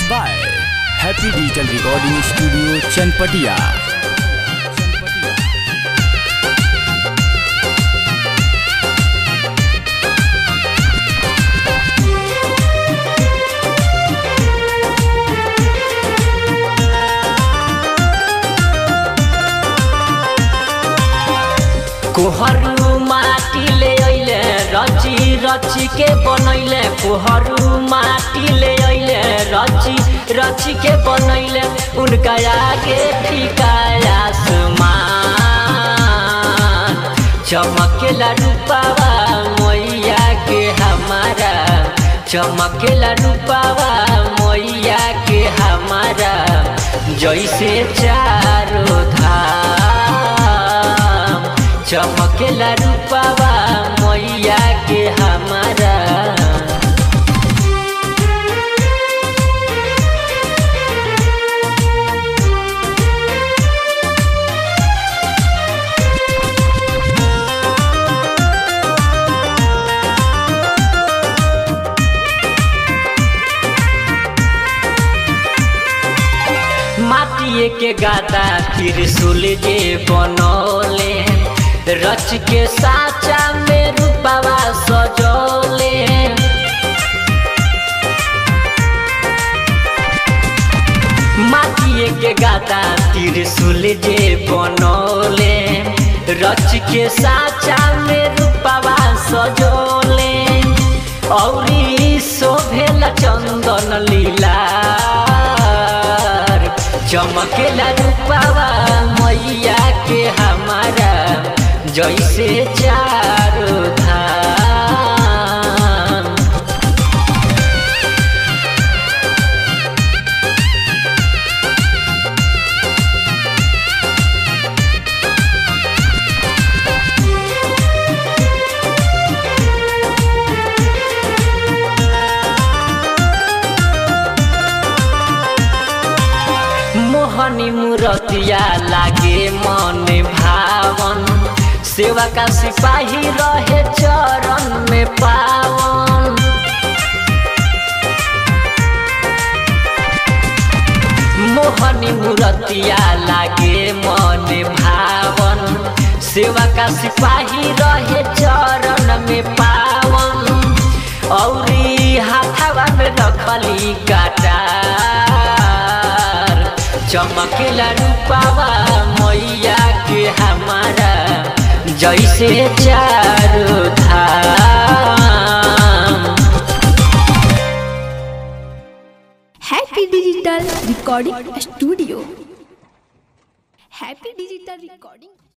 by happy digital recording studio Chanpatia कोहरू माटी ले अइले रची रची के बनैले कोहरू माटी ले अइले रची रची के बनैले उनका आगे फीका आसमान चमकेला रूपावा मैया के हमारा चमकेला रूपावा मैया के हमारा जैसे चारो धाम चमकेला रूपावा मैया के हमारा माटिए के गादा त्रिशूल जे बनौले रच के साचा में रूपावा सजौले माटिए के गादा त्रिशूल जे बनौले रच के साचा में रूपावा सजौले औरी शोभेला चंदन लीला चमकेला रूपावा मैया के हमारा जैसे चारो धाम मोहनी मूरतिया लागे मन भावन सेवा का सिपाही रहे चरण में पावन मोहनी मूरतिया लागे मन भावन सेवा का सिपाही रहे चरण में पावन औरी हाथावा में रखली काटार चमकेला रूपावा मैया के हमारा जैसे चारो धाम happy digital recording studio happy digital recording